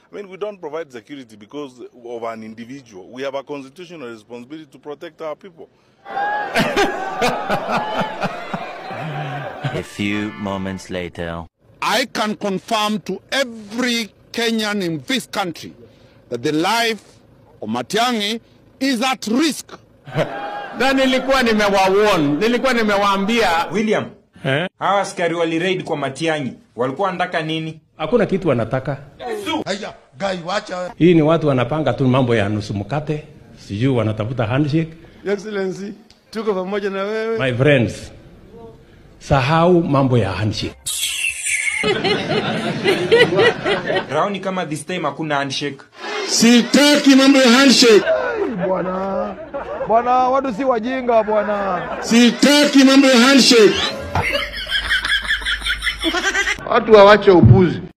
I mean, we don't provide security because of an individual. We have a constitutional responsibility to protect our people. A few moments later. I can confirm to every Kenyan in this country that the life of Matiangi is at risk. na nilikuwa nimewawarn, nilikuwa nimewaambia William, eh? hawa askari waliraid kwa Matiang'i walikuwa wanataka nini? Hakuna kitu wanataka. Haya, gai wacha. Hii ni watu wanapanga tu mambo ya nusu mkate, sijui wanatafuta handshake. Excellency, tuko pamoja na wewe. My friends, sahau mambo ya handshake. Raoni kama this time hakuna handshake. Sitaki mambo ya handshake. Bwana. Bwana, watu si wajinga bwana. Sitaki mambo ya handshake. Watu wawache upuzi.